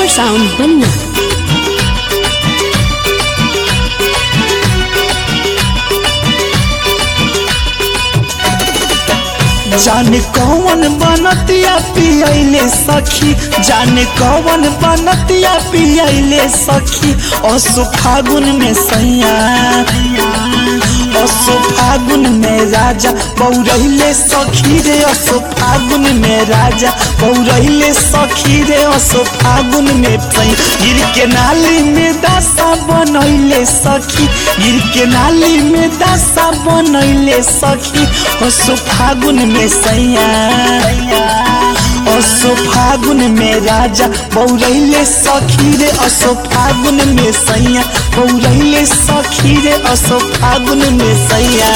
super sound बन्ना जाने कौन बनतिया पियले सखी जाने कौन बनतिया पियले सखी असु फागुन में सैया असु फागुन में राजा बौरहिले सखी रे असु फागुन में राजा बौरहिले सखी रे असु फागुन में सैया गिर के नाली में दासा बनैले सखी गिर के नाली में दासा बनैले सखी असु फागुन में सैया असो फागुन में राजा बौरैले सखी रे असो फागुन में सैया बौरैले सखी रे असो फागुन में सैया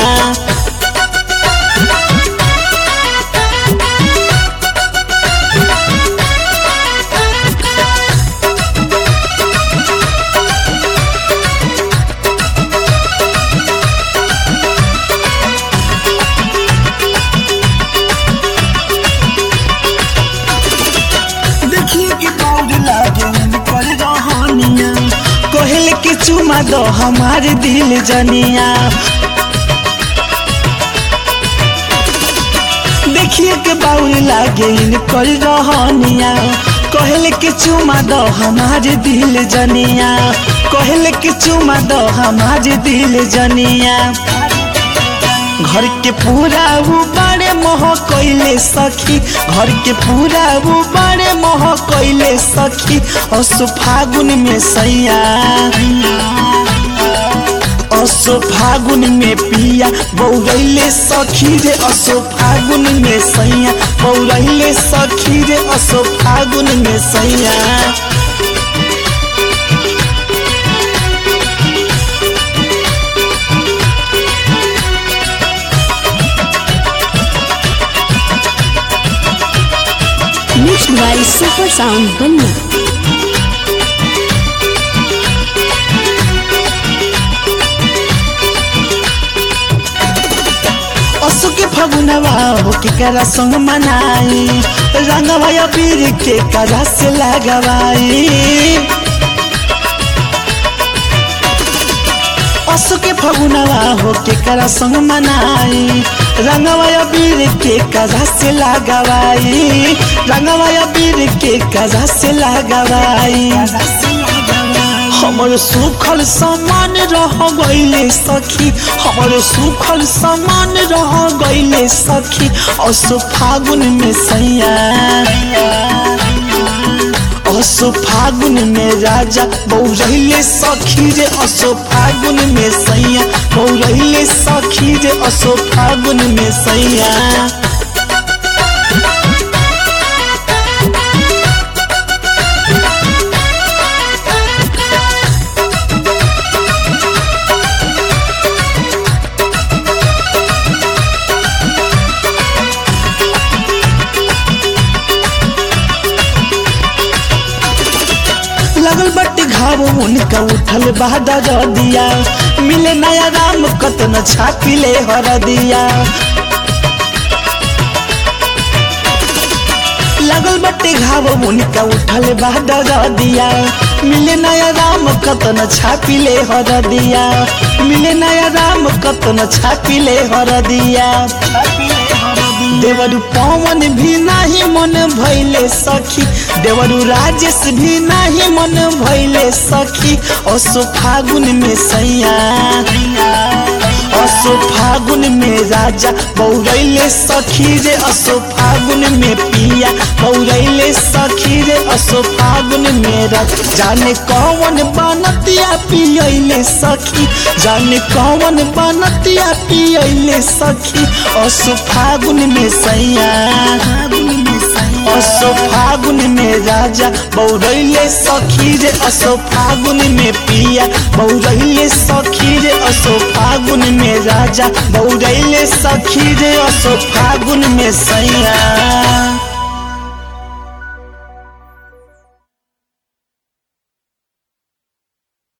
देखिए कि बौर लागे कर रहनिया कहल के चुमा दो हमारे दिल जनिया देखिए के बाउल लागे कर रहनिया कहल के चुमा दो हमारे दिल जनिया कहल के चुमा दो हमारे दिल जनिया घर के पूरा वो बड़े मोह कैले सखी घर के पूरा वो बड़े मोह कैले सखी असो फागुन में सैया असो फागुन में पिया बौरैले सखी रे असो फागुन में सैया बौरैले सखी रे असो फागुन में सैया मिक्स बाय सुपर साउंड बन्ना असु के फगुनवा हो के करा संग मनाई रंगवा या पीर के करा से लगवाई असु के फगुनवा हो के करा संग मनाई रंगवा या पीर के करा से लगवाई रंगवा या पीर के करा से लगवाई हमर सुखल समान रह गईले सखी हमर सुखल समान रह गईले सखी असो फागुन में सैया असो फागुन में राजा बौरहिले सखी रे असो फागुन में सैया बौरहिले सखी रे असो फागुन में सैया लगल बट्टी घाव उनका उठल बहादुर दिया मिले नया राम कतन छापिले हर दिया लगल बट्टी घाव उनका उठल बहादुर दिया मिले नया राम कतन छापिले हर दिया मिले नया राम कतन छापिले हर दिया देवरु पवन भी नाही मन भैले सखी देवरु राजेश भी नाही मन भैले सखी असो फागुन में सैया असो फागुन में राजा बौरैले सखी रे असो फागुन में पिया बौरैले सखी रे असो फागुन में राजा जाने कौन बनतिया पियले सखी जाने कौन बनतिया पियले सखी असो फागुन में सैया असो फागुन में राजा बौरैले सखी रे असो फागुन में पिया बौरैले सखी रे असो फागुन में राजा बौरैले सखी रे असो फागुन में सैया